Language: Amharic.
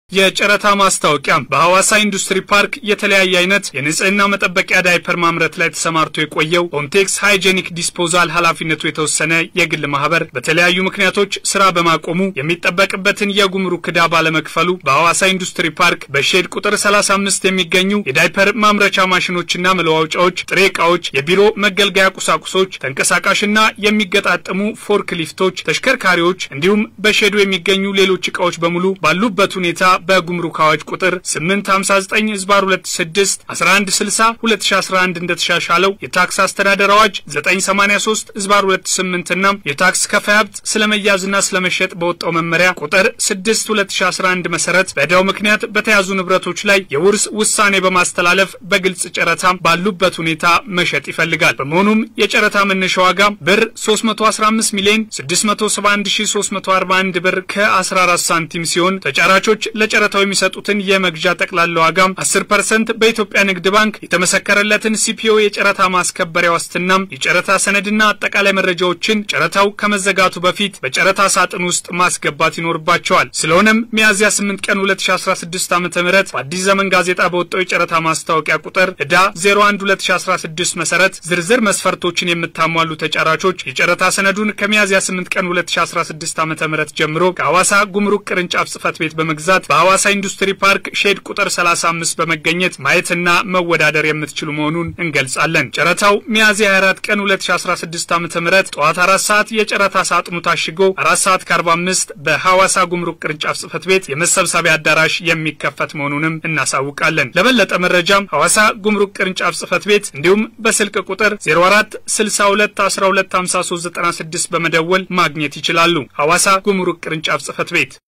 የጨረታ ማስታወቂያ በሐዋሳ ኢንዱስትሪ ፓርክ የተለያየ አይነት የንጽህና መጠበቂያ ዳይፐር ማምረት ላይ ተሰማርቶ የቆየው ኦንቴክስ ሃይጄኒክ ዲስፖዛል ኃላፊነቱ የተወሰነ የግል ማህበር በተለያዩ ምክንያቶች ስራ በማቆሙ የሚጠበቅበትን የጉምሩክ ዕዳ ባለመክፈሉ በሐዋሳ ኢንዱስትሪ ፓርክ በሼድ ቁጥር 35 የሚገኙ የዳይፐር ማምረቻ ማሽኖችና መለዋወጫዎች፣ ጥሬ ዕቃዎች፣ የቢሮ መገልገያ ቁሳቁሶች፣ ተንቀሳቃሽና የሚገጣጠሙ ፎርክ ሊፍቶች፣ ተሽከርካሪዎች እንዲሁም በሼዱ የሚገኙ ሌሎች ዕቃዎች በሙሉ ባሉበት ሁኔታ በጉምሩክ አዋጅ ቁጥር 859 ህዝባር 26 1160 2011 እንደተሻሻለው የታክስ አስተዳደር አዋጅ 983 ህዝባር 28 እና የታክስ ከፋይ ሀብት ስለመያዝና ስለመሸጥ በወጣው መመሪያ ቁጥር 6 2011 መሰረት በዕዳው ምክንያት በተያዙ ንብረቶች ላይ የውርስ ውሳኔ በማስተላለፍ በግልጽ ጨረታ ባሉበት ሁኔታ መሸጥ ይፈልጋል። በመሆኑም የጨረታ መነሻ ዋጋ ብር 315 ሚሊዮን 671341 ብር ከ14 ሳንቲም ሲሆን ተጫራቾች ለጨረታው የሚሰጡትን የመግዣ ጠቅላላ ዋጋ 10 ፐርሰንት በኢትዮጵያ ንግድ ባንክ የተመሰከረለትን ሲፒኦ የጨረታ ማስከበሪያ ዋስትናም የጨረታ ሰነድና አጠቃላይ መረጃዎችን ጨረታው ከመዘጋቱ በፊት በጨረታ ሳጥን ውስጥ ማስገባት ይኖርባቸዋል። ስለሆነም ሚያዝያ 8 ቀን 2016 ዓ ም በአዲስ ዘመን ጋዜጣ በወጣው የጨረታ ማስታወቂያ ቁጥር ዕዳ 01 2016 መሰረት ዝርዝር መስፈርቶችን የምታሟሉ ተጫራቾች የጨረታ ሰነዱን ከሚያዝያ 8 ቀን 2016 ዓ ም ጀምሮ ከሐዋሳ ጉምሩክ ቅርንጫፍ ጽህፈት ቤት በመግዛት በሐዋሳ ኢንዱስትሪ ፓርክ ሼድ ቁጥር 35 በመገኘት ማየትና መወዳደር የምትችሉ መሆኑን እንገልጻለን። ጨረታው ሚያዝያ 24 ቀን 2016 ዓ ም ጠዋት 4 ሰዓት የጨረታ ሳጥኑ ታሽጎ 4 ሰዓት ከ45 በሐዋሳ ጉምሩክ ቅርንጫፍ ጽህፈት ቤት የመሰብሰቢያ አዳራሽ የሚከፈት መሆኑንም እናሳውቃለን። ለበለጠ መረጃም ሐዋሳ ጉምሩክ ቅርንጫፍ ጽህፈት ቤት እንዲሁም በስልክ ቁጥር 04 62 12 53 96 በመደወል ማግኘት ይችላሉ። ሐዋሳ ጉምሩክ ቅርንጫፍ ጽህፈት ቤት